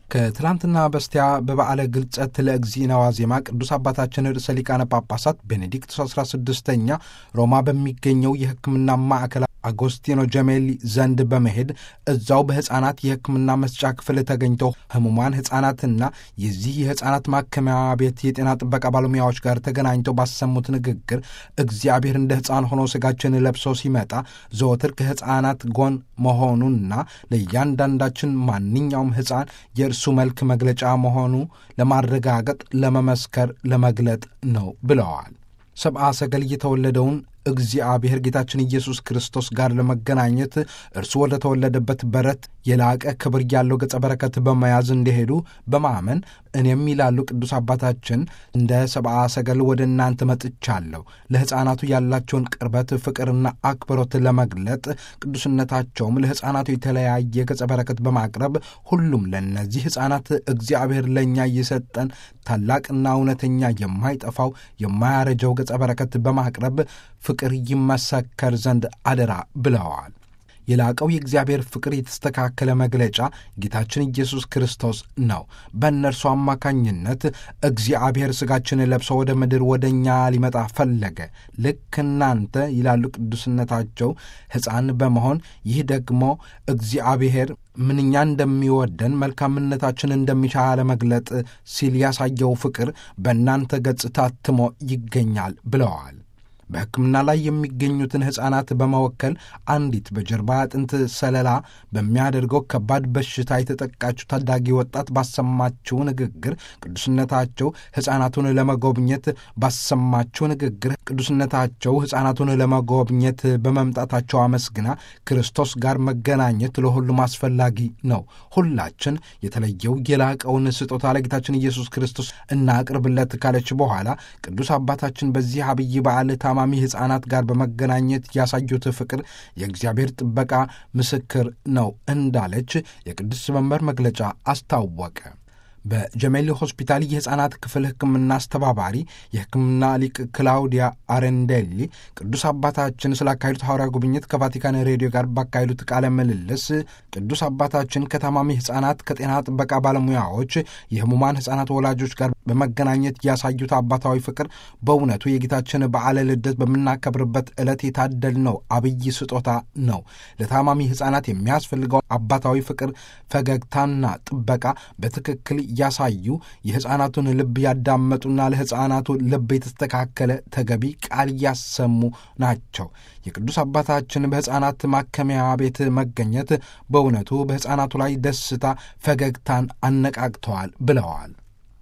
ከትላንትና በስቲያ በበዓለ ግልጸት ለእግዚእነ ዋዜማ ቅዱስ አባታችን ርዕሰ ሊቃነ ጳጳሳት ቤኔዲክቱስ 16ኛ ሮማ በሚገኘው የሕክምና ማዕከል አጎስቲኖ ጀሜሊ ዘንድ በመሄድ እዛው በሕፃናት የሕክምና መስጫ ክፍል ተገኝተው ህሙማን ሕፃናትና የዚህ የሕፃናት ማከሚያ ቤት የጤና ጥበቃ ባለሙያዎች ጋር ተገናኝተው ባሰሙት ንግግር እግዚአብሔር እንደ ሕፃን ሆኖ ሥጋችን ለብሶ ሲመጣ ዘወትር ከሕፃናት ጎን መሆኑና ለእያንዳንዳችን ማንኛውም ሕፃን የእርሱ መልክ መግለጫ መሆኑ ለማረጋገጥ፣ ለመመስከር፣ ለመግለጥ ነው ብለዋል። ሰብአ ሰገል የተወለደውን እግዚአብሔር ጌታችን ኢየሱስ ክርስቶስ ጋር ለመገናኘት እርሱ ወደ ተወለደበት በረት የላቀ ክብር ያለው ገጸ በረከት በመያዝ እንደሄዱ በማመን እኔም ይላሉ ቅዱስ አባታችን እንደ ሰብአ ሰገል ወደ እናንተ መጥቻለሁ። ለሕፃናቱ ያላቸውን ቅርበት፣ ፍቅርና አክብሮት ለመግለጥ ቅዱስነታቸውም ለሕፃናቱ የተለያየ ገጸ በረከት በማቅረብ ሁሉም ለእነዚህ ሕፃናት እግዚአብሔር ለእኛ እየሰጠን ታላቅና እውነተኛ የማይጠፋው የማያረጀው ገጸ በረከት በማቅረብ ፍቅር ይመሰከር ዘንድ አደራ ብለዋል። የላቀው የእግዚአብሔር ፍቅር የተስተካከለ መግለጫ ጌታችን ኢየሱስ ክርስቶስ ነው። በእነርሱ አማካኝነት እግዚአብሔር ሥጋችን ለብሶ ወደ ምድር ወደ እኛ ሊመጣ ፈለገ። ልክ እናንተ ይላሉ ቅዱስነታቸው ሕፃን በመሆን ይህ ደግሞ እግዚአብሔር ምንኛ እንደሚወደን መልካምነታችን እንደሚሻ ለመግለጥ ሲል ያሳየው ፍቅር በእናንተ ገጽ ታትሞ ይገኛል ብለዋል። በሕክምና ላይ የሚገኙትን ሕፃናት በመወከል አንዲት በጀርባ አጥንት ሰለላ በሚያደርገው ከባድ በሽታ የተጠቃችው ታዳጊ ወጣት ባሰማችው ንግግር ቅዱስነታቸው ሕፃናቱን ለመጎብኘት ባሰማችው ንግግር ቅዱስነታቸው ሕፃናቱን ለመጎብኘት በመምጣታቸው አመስግና ክርስቶስ ጋር መገናኘት ለሁሉም አስፈላጊ ነው። ሁላችን የተለየው የላቀውን ስጦታ ለጌታችን ኢየሱስ ክርስቶስ እናቅርብለት ካለች በኋላ ቅዱስ አባታችን በዚህ አብይ በዓል ታማሚ ሕፃናት ጋር በመገናኘት ያሳዩት ፍቅር የእግዚአብሔር ጥበቃ ምስክር ነው እንዳለች የቅዱስ መንበር መግለጫ አስታወቀ። በጀሜሊ ሆስፒታል የሕፃናት ክፍል ሕክምና አስተባባሪ የሕክምና ሊቅ ክላውዲያ አሬንዴሊ ቅዱስ አባታችን ስላካሄዱት ሐዋርያ ጉብኝት ከቫቲካን ሬዲዮ ጋር ባካሄዱት ቃለ ምልልስ ቅዱስ አባታችን ከታማሚ ሕፃናት ከጤና ጥበቃ ባለሙያዎች፣ የህሙማን ሕፃናት ወላጆች ጋር በመገናኘት ያሳዩት አባታዊ ፍቅር በእውነቱ የጌታችን በዓለ ልደት በምናከብርበት ዕለት የታደልነው አብይ ስጦታ ነው። ለታማሚ ሕፃናት የሚያስፈልገው አባታዊ ፍቅር፣ ፈገግታና ጥበቃ በትክክል ያሳዩ የሕፃናቱን ልብ ያዳመጡና ለሕፃናቱ ልብ የተስተካከለ ተገቢ ቃል ያሰሙ ናቸው። የቅዱስ አባታችን በሕፃናት ማከሚያ ቤት መገኘት በእውነቱ በሕፃናቱ ላይ ደስታ፣ ፈገግታን አነቃቅተዋል ብለዋል።